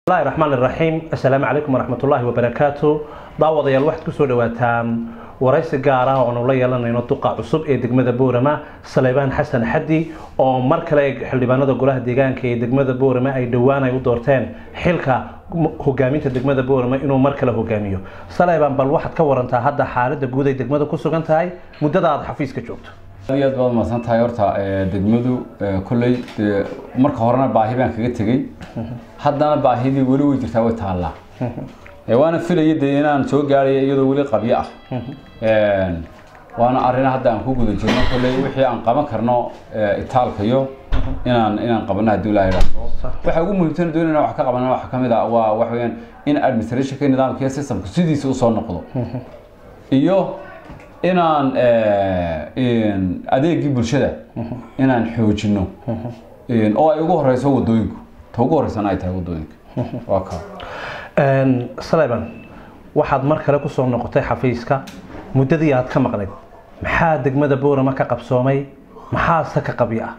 bismillahi raxmaan iraxiim assalaamu calaykum waraxmatullaahi wabarakaatu daawadayaal waxaad kusoo dhawaataan waraysi gaar ah oonu la yeelanayno duqa cusub ee degmada boorama saleybaan xasan xaddi oo mar kale xildhibaanada golaha deegaanka ee degmada boorama ay dhowaan ay u doorteen xilka hogaaminta degmada boorama inuu mar kale hogaamiyo saleybaan bal waxaad ka warantaa hadda xaalada guud ay degmada ku sugan tahay muddada aada xafiiska joogto aad iyo aad baad mahadsan tahay horta degmadu kolley dee marka horena baahi baan kaga tegey haddana baahidii weli way jirtaa way taallaa waana filaya dee inaan soo gaaraya iyadoo weli qabyo ah waana arrin hadda aan ku guda jirno kolley wixii aan qaban karno itaalkayo inaan inaan qabano haddii ilaahay idhaahdo waxa ugu muhiimsan doonayna wax ka qabana waxa ka mid ah waa waxa weeyaan in administrationka nidaamka iyo systemka sidiisa usoo noqdo iyo inaan adeegii bulshada inaan xoojino oo ay ugu horeyso wadooyinku ta ugu horeysana ay tahay wadooyinka waa ka saleban waxaad mar kale kusoo noqotay xafiiska muddadii aad ka maqnayd maxaa degmada boorama ka qabsoomay maxaase ka qabyo ah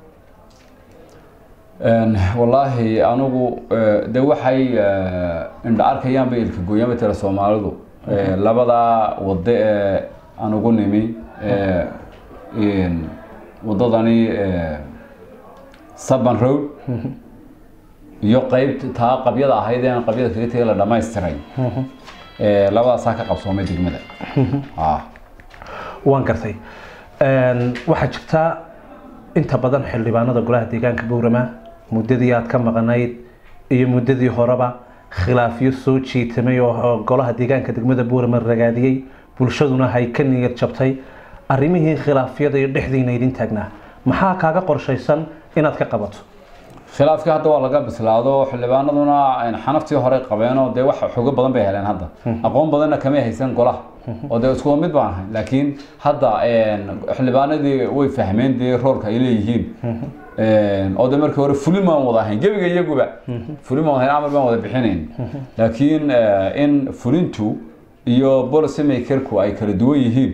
wallaahi anigu de waxay indha arkayaan bay ilka gooyaan bay tira soomaalidu labadaa wado ee aan ugu nimi wadadani saban road iyo qeybt taa qabyada ahayd ee aan qabyada kaga tegay la dhamaystiray labadaasaa ka qabsoomay degmada waan gartay waxaa jirtaa inta badan xildhibaanada golaha deegaanka boorama muddadii aad ka maqnayd iyo muddadii horeba khilaafyo soo jiitamay oo golaha deegaanka degmada boorama ragaadiyey bulshaduna hay ka niyad jabtay arrimihii khilaafyada iyo dhexdiina idin taagnaa maxaa kaaga qorshaysan inaad ka qabato khilaafkii hadda waa laga bislaado xildhibaanaduna xanaftii hore qabeenoo dee wax xogo badan bay heleen hadda aqoon badanna kamay haysan golaha oo dee iskuwa mid baan ahay laakiin hadda xildhibaanadii way fahmeen dee roolka ay leeyihiin oo de markii hore fulin baan wada ahayn gebiga iyaguba fulin baan wadahayn amar baan wada bixinayn laakiin in fulintu iyo policy makerku ay kala duwan yihiin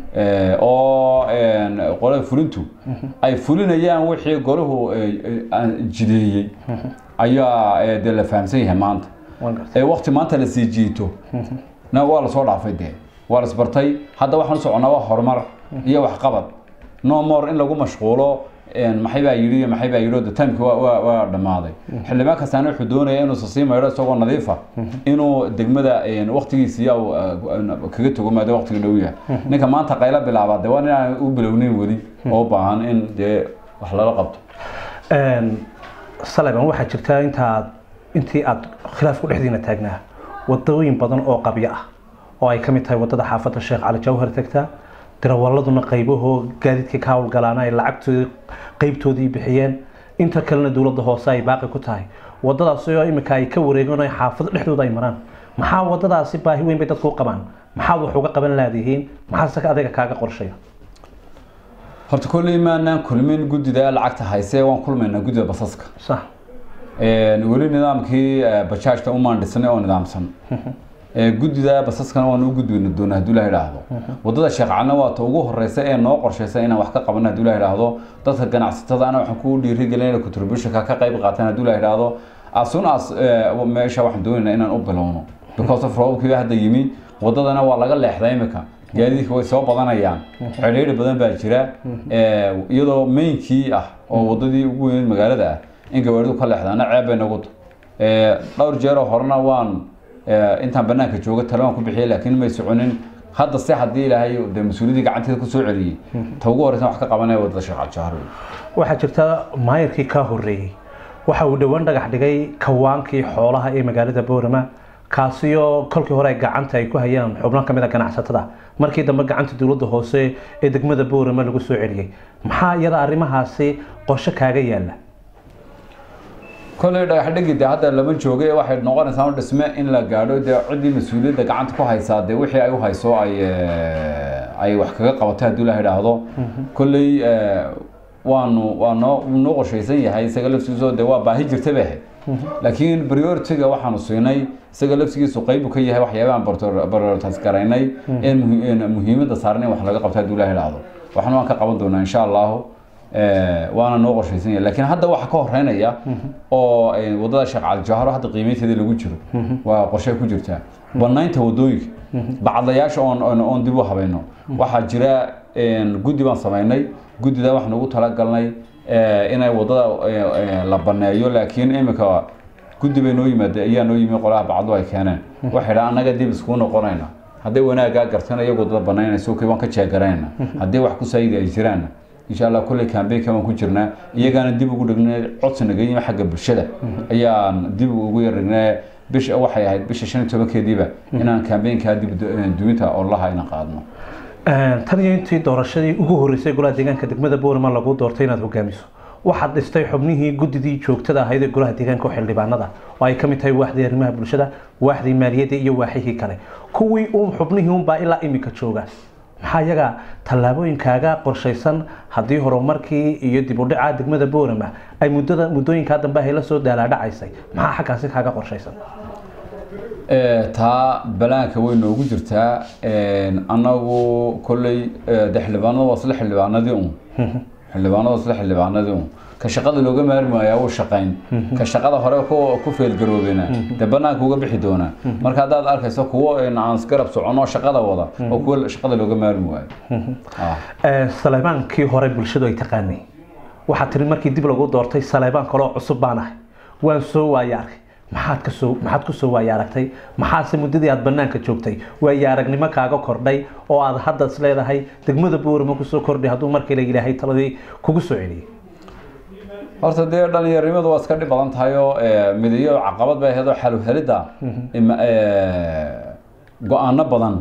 oo qolada fulintu ay fulinayaan wixii golahu jideeyey ayaa dee la fahamsan yahay maanta waqti maanta la sii jiito na waa lasoo dhaafay dee waa lasbartay hadda waxaan u soconnaa waa horumar iyo waxqabad no more in lagu mashquulo maxay baa yidhi maxay baa yidhi timeki waa dhammaaday xildhibaan kastaana wuxuu doonaya inuusa sii maydho isagoo nadiifa inuu degmada waqtigiisii kaga tago maada waqtiga dhow yahay ninka maanta qaylo bilaabaa de waa inaan u bilowneyn weli oo u baahan in dee wax lala qabto saleban waxaa jirtaa intaad intii aad khilaafku dhexdiina taagnaa wadooyin badan oo qabyo ah oo ay ka mid tahay wadada xaafadda sheekh cali jawhar tagtaa dirawaladuna qaybahoo gaadiidka ka howlgalaana ay lacagtoodii qeybtoodii bixiyeen inta kalena dowladda hoose ay baaqi ku tahay wadadaasi oo imika ay ka wareegan xaafado dhexdooda ay maraan maxaa wadadaasi baahi weyn bay dadku u qabaan maxaad wax uga qaban laadihiin maxaase adiga kaaga qorshaya horta kolley maanaan kulmin guddida lacagta hayse waan kulmaynaa guddida basaska sax weli nidaamkii bajaajta umaan dhisnay oo nidaamsan guddida basaskana waan u gudbeyna doona hadduu ilaha idhaahdo wadada sheekh calina waa ta ugu horeysa ee noo qorshaysa inaan wax ka qabano hadduu ilaha idhaahdo dadka ganacsatada ana waxaan ku dhiirigelin contributionka ka qayb qaataan hadduu ilaha idhaahdo as soon as meesha waxaan doonaynaa inaan u bilowno because of roobkii hadda yimi wadadana waa laga leexdaa imika gaadiidka way soo badanayaan xidhiidhi badan baa jira iyadoo mainkii ah oo wadadii ugu weyn magaalada ah in gawaaridu ka leexdaana ceeb bay nagu dhowr jeeroo horena waan intaan banaanka jooga talabaan ku bixiyay laakiin may soconin hadda se haddii ilaahay de mas-uuliyaddii gacanteeda kusoo celiyey ta ugu horeysan wax ka qabanaya wadada sheekh caljahaar waxaa jirta maayarkii kaa horreeyey waxa uu dhowaan dhagax dhigay kawaankii xoolaha ee magaalada boorama kaasiyoo kolkii hore gacanta ay ku hayaan xubno ka mid a ganacsatada markii dambe gacanta dowladda hoose ee degmada boorama lagu soo celiyey maxaa iyada arrimahaasi qorshe kaaga yaala kolley dhagax dhigi de hadda lama jooga waxay noqonaysaa dhisme in la gaadho dee ciddii mas-uuliyadda gacanta ku haysaa dee wixii ay u hayso ay ay wax kaga qabatay haddii la idhaahdo kolley waanu waa noo noo qorshaysan yahay isaga laftigiiso dee waa baahi jirta bay ahayd laakiin prioritiga waxaanu siinay isaga laftigiisu qaybu ka yahay waxyaabahan prioritas garaynay ee muhiimadda saaran in wax laga qabto haddii la idhaahdo waxna waan ka qaban doonaa insha allahu Eh, waana noo qorshaysan yahay laakiin hadda waxa ka horeynaya oo eh, wadada sheekh cali jawharo hadda qiimeynteeda lagu jiro waa qorshe ku jirtaa banaynta wadooyinka bacdayaasha oon oon- oon dib u habayno waxaa jira een, guddi baan samaynay guddida waxaan ugu talagalnay eh, inay wadada eh, eh, la baneeyo laakiin imika guddi bay noo yimaade ayaa noo yimi qolaha bacdu ay keeneen waxay dhaha annaga dib iskuu noqonayna hadday wanaagaa gartan iyagu dad banaynayso kii waan ka jeegarayna haddii wax ku saayidi ay jiraanna insha allah kulley kambeynka waan ku jirnaa iyagaana dib ugu dhignay codsi naga yimi xagga bulshada ayaan dib ugu yardhignay bisha waxay ahayd bisha shan iyo tobankeediiba inaan kambeynkaa dib duwinta olaha ayna qaadno tan iyo intii doorashadii ugu horeysay golaha deegaanka degmada boorama lagu doortay inaad hogaamiso waxaad dhistay xubnihii guddidii joogtada ahayd ee golaha deegaanka oo xildhibaanada oo ay ka mid tahay waaxdii arrimaha bulshada waaxdii maaliyadda iyo waaxihii kale kuwii uun xubnihii unbaa ilaa imika jooga maxaa iyaga tallaabooyinkaaga qorshaysan haddii horumarkii iyo dib u dhaca degmada boorama ay muddada muddooyinkaa dambe ay la soo daalaadhacaysay maxaa xaggaasi kaaga qorshaysan Eh, taa balaanka way noogu jirtaa Een, annagu kolley eh, de xildhibaanada waa isla xildhibaanadii un xildhibaanada waa isla xildhibaanadii un ka shaqada looga maarmi waayaa wuu shaqayn ka shaqada hore ku ku feelgaroobena de banaanka uga bixi doonaa marka haddaad arkayso kuwo een, aan isgarab soconoo shaqada wada oo kuwo shaqada looga maarmi waayo Ah. Ee, saleebaankii hore bulshadu ay taqaanay waxaad tiri markii dib lagu doortay saleebaan kaloo cusub baan ahay waan soo waaya arkay maxaad ka soo maxaad ku soo waaya aragtay maxaase muddadii aad banaanka joogtay waaya aragnimo kaaga kordhay oo aad hadda is leedahay degmada boorama kusoo kordhay hadduu markii la yidhaahay taladii kugu soo celiyey horta dee dhalinyarinimadu waa iska dhib badan tahay oo eh, midayo caqabad bay ahayd oo xaluhelidda ima- eh, go-aano badan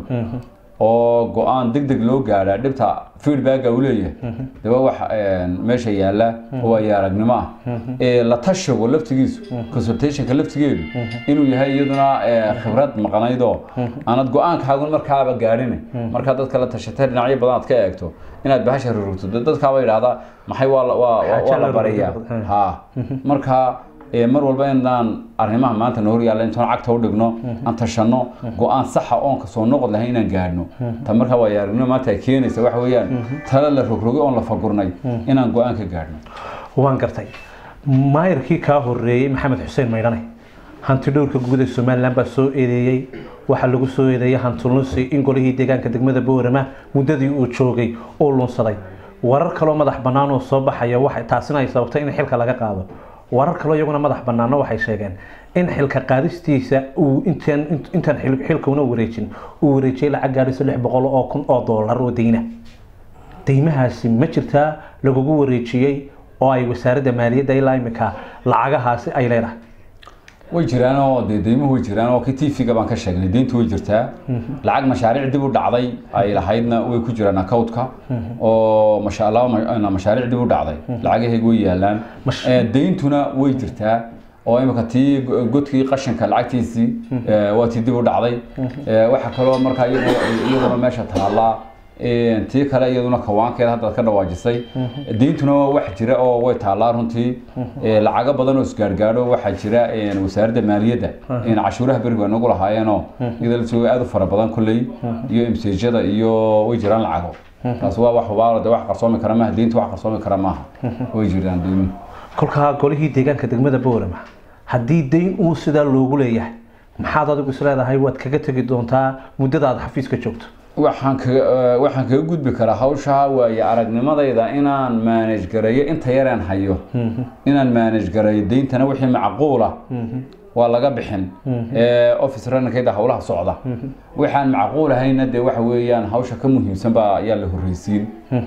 oo go-aan deg deg loo gaadhaa dhibta feedbacka uu leeyahay de waa wax eh, meesha yaalla oo waayo aragnimo ah Eh, la tashigo laftigiisu consultationka laftigeedu inuu yahay iyaduna eh, khibrad maqnaydoo aanad go-aankaagun markaaba gaadhin markaa dadka la tashatay dhinacyo badan aad ka eegto inaad bahasha rurugto dee dadkaaba yidhaahdaa maxay waa la- waa- waa waa la barayaa ha marka ee, mar walba inaan arrimaha maanta noo horyaalla intaan cagta u dhigno aan tashanno go-aan saxa oon ka soo noqod lahayn inaan gaadhno ta marka waa aragnimo maanta ay keenaysa waxa weeyaan tala la rogrogay oon la fagurnay inaan go-aan ka gaadhno waan gartay maayarkii kaa horeeyey maxamed xuseen maydhane hanti dhowrka guud ee somalilan baa soo eedeeyey waxaa lagu soo eedeeyey hanti lunsi in golihii deegaanka degmada boorama muddadii uu joogay uu lunsaday warar kaloo madax bannaan oo soo baxaya waxay taasina ay sababtay in xilka laga qaado warar kaloo iyaguna madax bannaanna waxay sheegeen in xilka qaadistiisa uu intaan intaan xil- xilkuna wareejin uu wareejiyey lacag gaadhaysa lix boqol oo kun oo doolar oo deyna deymahaasi ma jirtaa lagugu wareejiyey oo ay wasaaradda maaliyadda ilaa imika lacagahaasi ay leedahay way jiraan oo dee deymuhu way jiraan oo kii tv-ga baan ka sheegnay deyntu way jirtaa lacag mashaariic dib u dhacday ay lahaydna way ku jiraan account-ka oo masha allah ma- mashaariic dib u dhacday lacagahayga way yaalaan Mash- Eh, deyntuna way jirtaa oo imika tii go- godkii qashinka lacagtiisii eh, waa tii dib u dhacday Eh, waxaa kaloo markaa iyadu- iyaduna meesha taallaa Eh, tii kale iyaduna kawaankeeda haddaad ka dhawaajisay deyntuna wax jira oo way taallaa runtii Eh, lacago badan oo isgaargaadho waxaa jira eh, wasaaradda maaliyadda in cashuuraha berigu ay nagu lahaayeenoo iyada lasoo aad u fara badan kolley iyo imseejyada iyo way jiraan lacago taas waa wax hubaalo de wax qarsoomi kara maaha deynta wax qarsoomi kara maaha way jiraan deymuhu kolkaa golihii deegaanka degmada boorama haddii deyn uu sidaa loogu leeyahay maxaad adigu is leedahay waad kaga tegi doontaa muddada aad xafiiska joogto waxaan kaga eh, waxaan kaga gudbi karaa hawsha waaye aragnimadayda inaan manage gareeyo inta yaraan hayo inaan manage gareeyo deyntana wixii macquula waa laga bixin ee office runnerkayda howlaha socda waxaan macquul ahayna dee waxa weeyaan hawsha ka muhiimsan baa ayaa la horreysiin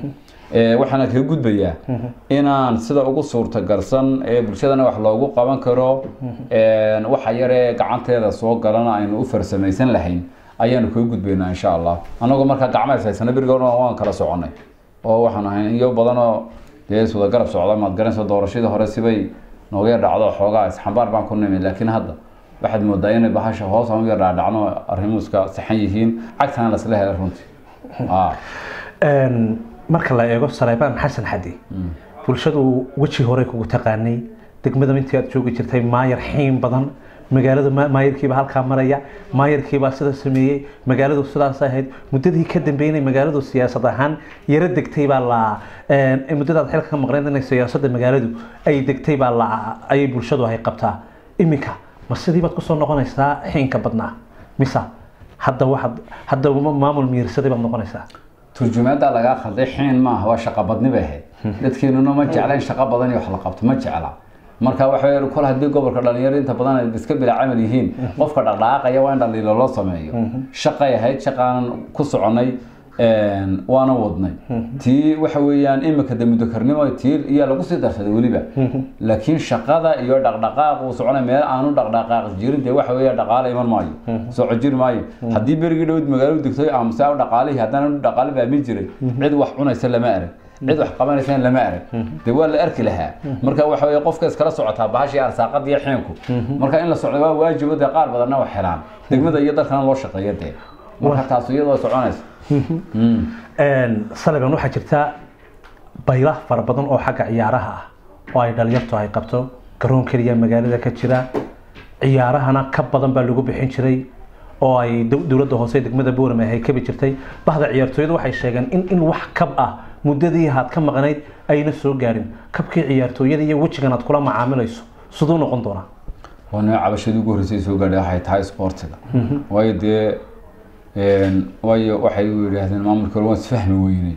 Ee, waxaana kaga gudbayaa inaan sida ugu suurtagalsan ee bulshadana wax loogu qaban karo een, waxa yaree gacanteeda soo galana aynu u farsamaysan lahayn ayaanu kaga gudbaynaa insha allah annagoo markaa gacmays haysana berigoona waan kala soconay oo waxaan ahayn iyo badanoo dee iswada garab socda maad garanaysa doorashadii hore sibay nooga yar dhacdo xoogaa isxambaar baan ku nimid laakiin hadda waxaad moodaa inay bahasha hoos aan u yar dhaadhacno arrimuhu iska saxan yihiin cagtana lasla helay runtii Ah. Een, marka la eego saleebaan xasan xadi bulshadu weji hore kugu taqaanay degmada intii aad joogi jirtay maayar xiin badan magaalada ma- maayarkiibaa halkaa maraya maayarkiibaa sida sameeyey magaaladu sidaas ahayd muddadii ka dambeynay magaaladu siyaasad ahaan yaro degtay baa la een, muddadaad xilka ka maqnayd inay siyaasadda magaaladu ay degtay baa la ayay bulshadu ay qabtaa iminka ma sidii baad kusoo noqonaysaa xiinka badnaa mise hadda waxaad hadda ma- maamul miirsaday baad noqonaysaa turjumaada lagaa khalday xiin maaha waa shaqo badni bay ahayd dadkeenuna ma jecla in shaqo badan iyo wax la qabto ma jecla marka waxa weeye kol haddii gobolka dhalinyaro inta badan ay iska bila camal yihiin qofka dhaqdhaqaaqaya waa in dhaliilo loo sameeyo shaqay ahayd shaqaanan ku soconay een, waana wadnay tii waxa weeyaan imika de mudakarnimo tii iyaa lagu sii darsaday weliba laakiin shaqada iyo dhaqdhaqaaq uu soconay meel aanu dhaqdhaqaaq jirin dee waxa weeya dhaqaale iman maayo soco jiri maayo haddii berigii dhowd magaalo degtoy aamusa dhaqaalihii haddana dhaqaale baamin jiray cid wax cunaysa lama arag cid wax qabanaysa lama arag dee waa la arki lahaa marka waxa weeye qofka iskala socotaa bahashii arsaaqada iyo xiinku marka in la socdo waa waajibo dee qaar badanna wax helaan degmada iyo dalkana loo shaqeeyo dee marka taas iyadoo soconaysa Mm. Een, saliban waxaa jirta baylah fara badan oo xagga ciyaaraha ah oo ay dhalinyartu ay qabto garoon keliya magaalada ka jira ciyaarahana ka badan baa lagu bixin jiray oo ay dow- dowladda hoose ee degmada boorame ay kabi jirtay bahda ciyaartooyada waxay sheegeen in in wax kab ah muddadii aad ka maqnayd ayna soo gaadhin kabkii ciyaartooyada iyo wejigan aad kula macaamilayso siduu noqon doonaa waa nooc cabashadii ugu horreysay soo gaadhay waxay tahay sportiga waayo dee een, waayo waxay u yidhaahdeen maamulka hore waan isfahmi weynay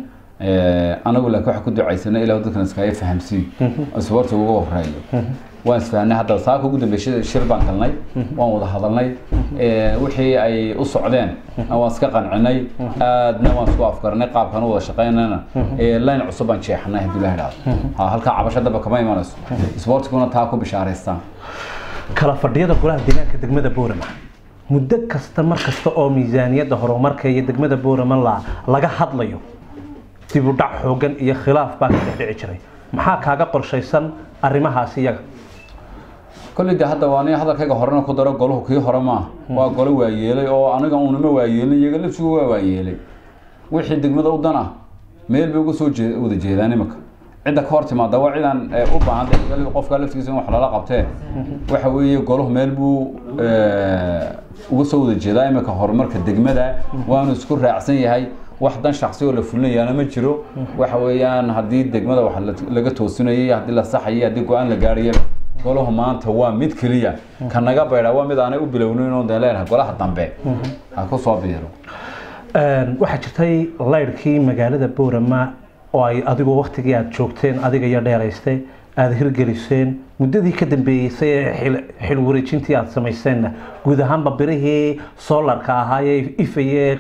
anagu laakiin waxaan ku ducaysana ilaa dadkan iskaga fahamsiin sportiga uga horeeyo waan isfahnay hadda saaka ugu dambeysay shir baan galnay waan wada hadalnay Ee, wixii ay u socdeen waan iska qancinay aadna waan isku afgarnay qaabkan u wada shaqaynana line cusub baan jeexnay haddii la idhaahdo Ha, halkaa cabasho daba kama imanayso sportiguna taa ku bishaaraystaan kala fadhiyada golaha deegaanka degmada boorama muddo kasta mar kasta oo miisaaniyadda horumarka iyo degmada boorama la laga hadlayo dib u dhac xoogan iyo khilaaf baa ka dhex dhici jiray maxaa kaaga qorshaysan arrimahaasi iyaga kolley de hadda waa nin hadalkayga horena ku daro golahu kii hore maaha waa golo waayeelay oo aniga unama waayeelin iyaga lafsigu waa waayeelay wixii degmada u dan ah meel bay uga soo jee- wada jeedaan imika cidda ka hor timaada waa cidan eh, u baahan de iyaga qofka laftigiisa in wax lala qabtee waxa weeye golahu meel buu eh, uga soo wada jeedaa imika horumarka degmada waanu isku raacsan yahay wax dan shaksi oo la fulinayaana ma jiro waxa weeyaan haddii degmada wax la- laga toosinayay haddii la saxayay haddii go-aan la gaarayaba golahu maanta waa mid keliya ka naga baydha waa mid aanay u bilownin oo dee leenahay golaha dambe ha ku soo biiro Een, waxaa jirtay laydhkii magaalada boorama oo ay adigu waktigii aad joogteen adiga iyo dheeraystay aada hirgeliseen muddadii ka dambeeysay ee xil- xil wareejintii aad samayseenna guud ahaanba birihii soolarka ahaa ee ifayee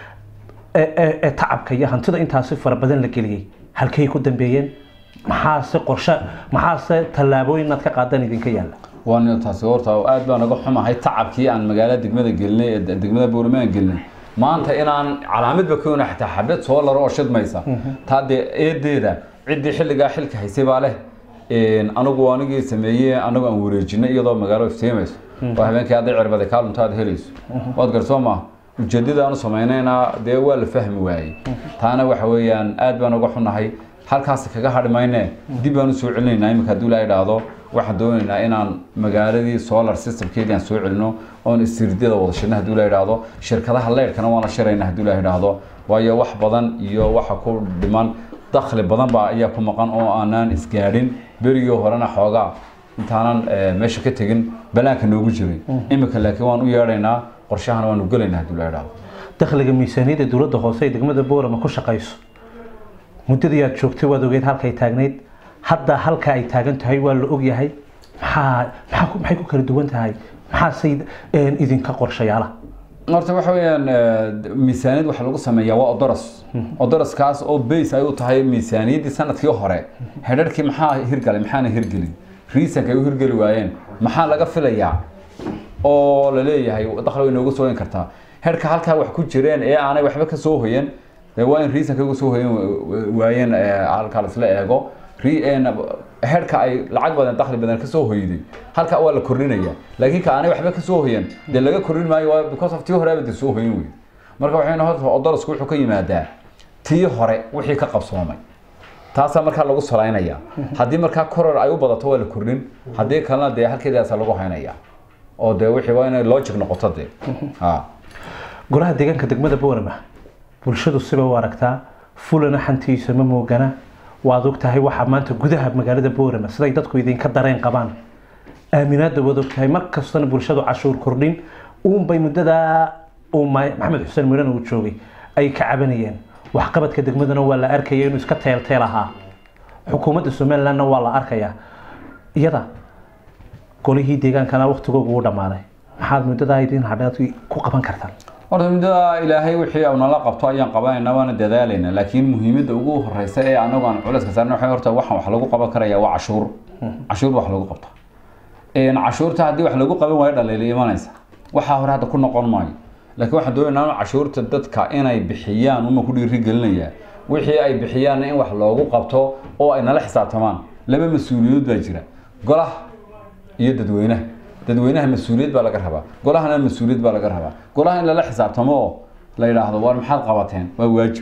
ee- ee ee tacabka iyo hantida intaasi fara badan la geliyey halkay ku dambeeyeen maxaase qorshe maxaase tallaabooyin aad ka qaadan idinka yaalla waan taasi horta aad baan naga xumahay tacabkii aan magaalada degmada gelinay ee degmada boorame aan gelinay maanta inaan calaamadba ka wena xataa xabad soo laro oo shidmaysa taa dee eedeeda ciddii xilligaa xilka haysay baa leh Een, anigu anigii sameeyey anagu aan wareejinay iyadoo magaalo iftiimayso oo habeenkii hadday cirbaday kaa lunta aad helayso waad garsoo maaha ujeedada aanu samaynayna dee waa la fahmi waayey taana waxa weeyaan aad baan uga xunahay halkaas kaga hadhi mayne dib baan u soo celinaynaa iminka haddii la idhaahdo waxaan doonaynaa inaan magaaladii solar systemkeedii aan soo celino oon isiridyada wada shirna haddii la idhaahdo shirkadaha leyrkana waan la shiraynaa haddii la idhaahdo waayo wax badan iyo waxa ku dhiman dakhli badan baa ayaa ku maqan oo aanaan isgaadhin berigii horena xoogaa intaanan eh, meesha ka tegin balaanka noogu jiray iminka laakiin waan u yeedhaynaa qorshahana waanu gelaynaa haddii la idhaahdo dakhliga miisaaniyadda dowladda hoose ee degmada boorama ku shaqayso muddadii aad joogtay waad ogeyd halkay taagnayd hadda halka ay taagan tahay waa la ogyahay maxaa maxaa ku- maxay ku kala duwan tahay maxaase een, idinka qorshayaala horta waxa weeyaan eh, miisaaniyad waxa lagu sameeyaa waa odoros odoroskaas oo base ay u tahay miisaaniyaddii sanadkii hore hedharkii maxaa hirgalay maxaana hirgelin reasonka ay u hirgeli waayeen maxaa laga filayaa oo la leeyahay dakhli way nooga sooyin kartaa herka halkaa wax ku jireen ee aanay waxba ka soo hoyan dee waa in reasonka uga soo hoyan waayeen eh, halkaa laisla eego Re- een, herka ay lacag badan dakhli badan ka soo hoyday halka waa la kordhinaya laakiin ka aanay waxba ka soo hoyan dee laga kordhin maayo waa because of tii horeba dee soo hoyan wey marka waxayna horta odorosku wuxuu ka yimaadaa tii hore wixii ka qabsoomay taasaa markaa lagu salaynaya haddii markaa koror ay u badato waa la kordhin haddii kalena dee halkeedaasa lagu haynaya oo dee wixii waa inay logic noqoto dee ha golaha deegaanka degmada boorama bulshadu siba u aragtaa fulana xantiisa ma moogana waad og tahay waxaa maanta gudaha magaalada boorama siday dadku idinka dareen qabaan aaminaadda waad og tahay mar kastana bulshadu cashuur kordhin uunbay muddadaa uu ma- maxamed xuseen miran uu joogay ay ka cabanayeen waxqabadka degmadana waa la arkaya inuu iska teelteel ahaa xukuumadda somalilandna waa la arkayaa iyada golihii deegaankana waktigoogu uu dhammaaday maxaad muddadaa idin hadhaad ku qaban kartaan horta muddada ilaahay wixii uu nala qabto ayaan qabanaynaa waana dadaalayna laakiin muhiimadda ugu horeysa ee anagu aan culayska saarna waxay horta waxaan wax lagu qaban karaya waa cashuur cashuur wax lagu qabta Een, cashuurta haddii wax lagu qaban waayo dhaliila imanaysa waxaa hore hadda ku noqon maayo laakiin waxaan doonaynaa in cashuurta dadka inay bixiyaan uma ku dhiirigelinayaa wixii ay bixiyaan in wax loogu qabto oo ay nala xisaabtamaan laba mas-uuliyadood baa jira golaha iyo dadweynaha dadweynaha mas-uuliyad baa laga rabaa golahana mas-uuliyad baa laga rabaa golaha in lala xisaabtamo oo la yidhaahdo war maxaad qabateen waa waajib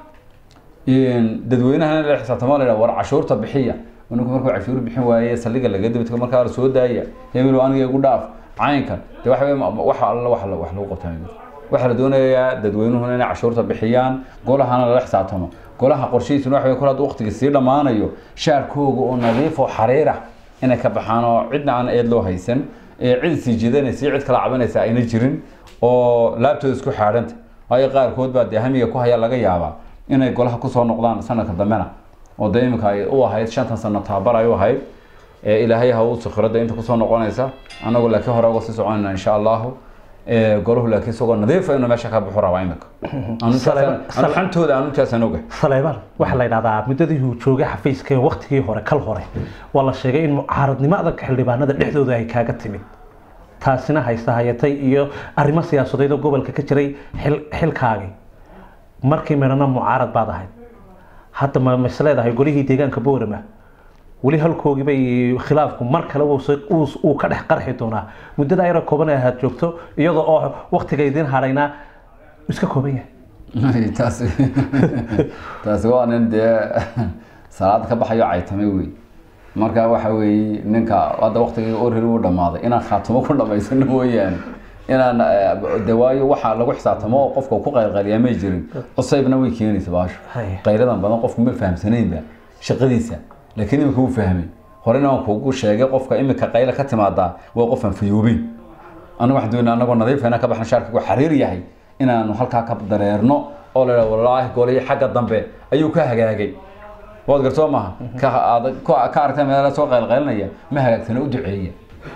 Een, dadweynahana in lala xisaabtamo oo la yidhahdo war cashuurta bixiya ninku markuu cashuur bixin waaye saldhiga laga dibadka markaa la soo daaya hebel aniga igu dhaaf caynkan de waxa weye waxa alla wax la- wax lagu qabtaa ma jirto. waxaa la doonayaa dadweynuhuna inay cashuurta bixiyaan golahana lala xisaabtamo golaha qorshihiisuna waxa weye kol hadduu waqtiga sii dhammaanayo shaarkooga oo nadiif oo xariir ah inay ka baxaan oo cidna aan eed loo haysan ee cid sii jiidanaysa iyo cid kala cabanaysa ayna jirin oo laabtooda isku xaadhanta waayo qaarkood baa dee hamiga ku haya laga yaabaa inay golaha kusoo noqdaan sanadka dambena oo dee iminka ay u ahayd shantan sano tababar ay u ahayd ee ilaahay ha uu sikhirada inta kusoo noqonaysa anagu laakiin hore uga sii soconayna insha allahu ee golahu laakiin isagoo nadiifa inuu meesha ka baxu rabaa iminka anu Sale- sale- xantooda anu intaasaan oga saleybaan waxaa la yidhahdaa muddadii uu joogay xafiiska ee waktigii hore kal hore waa la sheegay in mucaaradnimo adag xildhibaanada dhexdooda ay kaaga timid taasina haysta hayatay iyo arrimo siyaasadeed oo gobolka ka jiray xil xilkaagii markii midhana mucaarad baad ahayd hadda ma mas leedahay golihii deegaanka boorama weli halkoogii bay khilaafku mar kale uu se- uu- uu ka dhex qarxi doonaa muddada ayra kooban ee ahaad joogto iyadoo oo waktiga idin hadhaynaa iska kooban yahay taasi taasi waa nin dee salaad ka baxayo caytamay wey marka waxa weeye ninka hadda waktigii oriri u dhammaaday inaan khaatimo ku dhamaysano mooyaane inaan eh, de waayo waxa lagu xisaabtamo oo qofka ku qaylqayliyaa may jirin cusaybna way keenaysa baasho Haya. qayladan badan qofku ma fahamsanaynba shaqadiisa laakiin imika wuu fahmay horena waan kuugu sheegay qofka imika qayla ka timaadaa waa qof aan fayoobeyn anagu waxaan doonaa anagoo nadiifa inaan ka baxno shaarkigu xariir yahay inaanu halkaa ka dareerno oo la yidhaha wallaahi golihii xagga dambe ayuu ka hagaagay waad gartoo maaha ka aad ka ka aragtay meela soo qaylqaylinaya ma hagaagsana u duceeya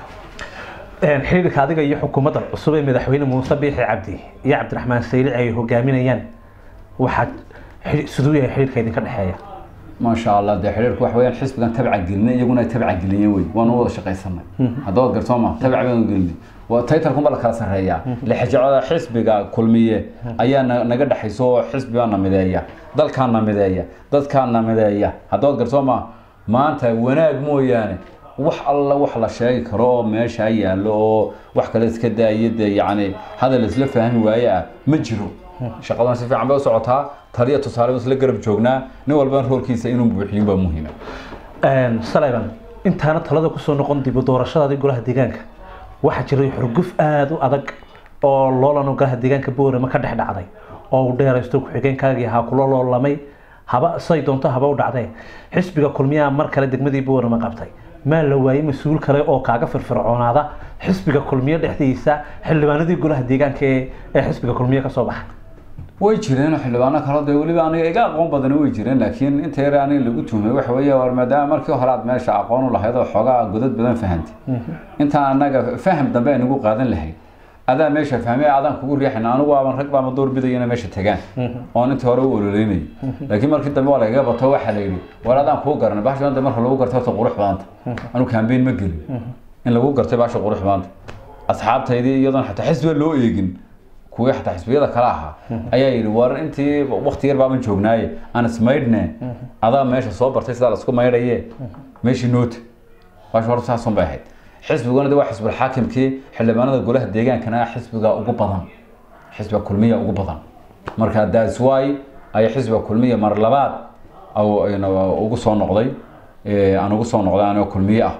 Een, xiriirka adiga iyo xukuumadda cusub ee madaxweyne muuse biixi cabdi iyo cabdiraxmaan saylici ay hogaaminayaan waxaad xiri- siduu yahay xiriirka idinka dhexeeya maasha allah dee xiriirku wax weeyaan xisbigan tabca gelinay iyaguna ay tabca geliyeen wey waanu wada shaqaysanay hadda waad gartoo maaha tabca baanu gelinay waa taytarkunba la kala sarreeyaa lixjecada xisbiga kulmiye ayaa na- naga dhexayso oo xisbigaa na mideeya dalkaa na mideeya dadkaa na mideeya hadda waad gartoo maaha maanta wanaag mooyaane wax alla wax la sheegi karo oo meesha yaallo oo wax kale iska daaya dee yacni hadal isla fahmi waaye ah ma jiro shaqadan si fiican bay u socotaa taliya tusaale isla garab joognaa nin walba roolkiisa inuu buuxiyin baa muhiima Een, Sullivan intaana talada kusoo noqon dib u doorashadaadii golaha deegaanka waxaa jiray xurguf aada u adag oo loolano golaha deegaanka boorama ka dhex dhacday oo uu dheeraysto ku-xigeenkaagii ahaa kula loolamay haba say doonto haba u dhacdee xisbiga kulmiyaha mar kale degmadii boorama qabtay maa la waayey mas-uul kale oo kaaga firfircoonaada xisbiga kulmiye dhexdiisa xildhibaanadii golaha deegaanka ee ee xisbiga kulmiye kasoo baxay way jireen xildhibaano kale dee weliba aniga iga aqoon badani way jireen laakiin inta yar aniga lagu tuhmay waxa weeye war maadaama markii hore aad meesha aqoon u lahayd oo xoogaa godad badan fahantay intaan anaga faham dambe ay nagu qaadan lahayd adaa meesha fahmay adaan kugu riixayna anigu aaban rag baama door bidaya inay meesha tagaan oon intii hore u ololeynayay laakiin markii dambe waa lagaga bato waxaa la yidhi war adaan kuu garanay baasha maanta marka lagu gartay horta qurux badanta anigu kambeyn ma gelin in lagu gartay baasha qurux badanta asxaabtaydii iyadoon xataa xisbiga loo eegin kuwii xataa xisbiyada kale ahaa ayaa yidhi war intii wakti yar baaban joognaaye aan ismaydhne adaa meesha soo bartay sidaa laisku maydhaye meeshii noota baasha horta saasun bay ahayd xisbiguna de waa xisbul xaakimkii xildhibaanada golaha deegaankana xisbiga ugu badan xisbiga kulmiya ugu badan marka that's why ay xisbiga kulmiya mar labaad au- ayna ugu soo noqday ee, aan ugu soo noqday anigoo kulmiye ah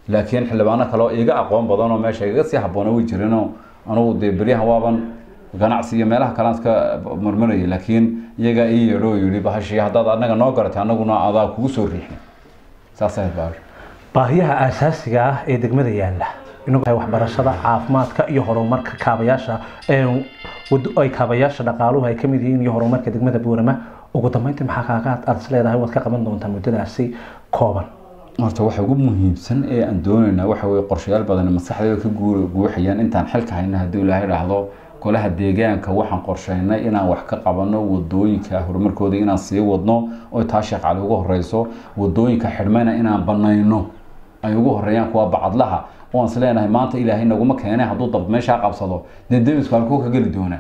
laakiin xildhibaano kale oo iga aqoon badan oo meesha igaga sii habboona way jireenoo anugu dee beryahan waaban ganacsi iyo meelaha kalean iska marmarayay laakiin iyagaa ii yeedho oo yidhi bahashii haddaad anaga noo garatay anaguna adaa kugu soo riixin saas ahayd baash baahiyaha aasaasiga ah ee degmada yaalla inagu tahay waxbarashada caafimaadka iyo horumarka kaabayaasha ee wado ay kaabayaasha dhaqaaluhu ay ka mid yihiin iyo horumarka degmada buurama ugu dambeyntii maxaa kaaga aad is leedahay waad ka qaban doontaa muddadaasi kooban horta waxa ugu muhiimsan ee aan doonaynaa waxa weye qorshayaal badan maskaxdayda ka guur guuxayaan intaan xilka hayna haddii ilaahay dhahdo golaha deegaanka waxaan qorsheynay inaan wax ka qabano wadooyinka horumarkooda inaan sii wadno oo taa sheekh cali ugu horeyso wadooyinka xidhmayna inaan banayno ay ugu horeeyaan kuwa bacadlaha oo aan is leenahay maanta ilaahay naguma keenay hadduu dab meeshaa qabsado dee demisku halkuu ka geli doonaa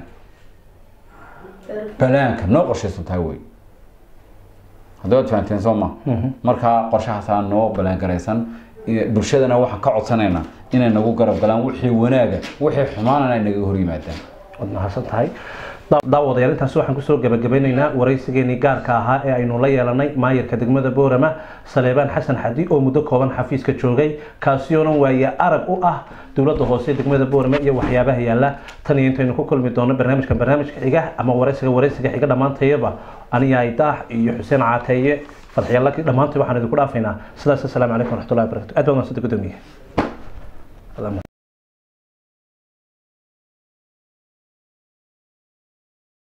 balaanka noo qorshaysan tahay wey haddii waad fahanteen soo ma marka qorshahaasaa noo balaangaraysan bulshadana waxaan ka codsanaynaa inay nagu garab galaan wixii wanaaga wixii xumaanana ay naga hor yimaadaan waad mahadsan tahay daawadayaal intaasi waxaan kusoo gabagabeynaynaa waraysigeenii gaarka ahaa ee aynu la yeelanay maayarka degmada boorama saleebaan xasan xadi oo muddo kooban xafiiska joogay kaasi oonan waaye arag u ah dowladda hoose degmada boorama iyo waxyaabaha yaalla tan iyo intaynu ku kulmi doono barnaamijkan barnaamijka xiga ama waraysiga waraysiga xiga dhammaantayaba aniga aydaax iyo xuseen caateeye fadxiyallaki dhammaantay waxaan idinku dhaafaynaa sidaas assalaamu calaykum waraxmatullahi wabarakatu aad baa mahadsantahay gudoomiye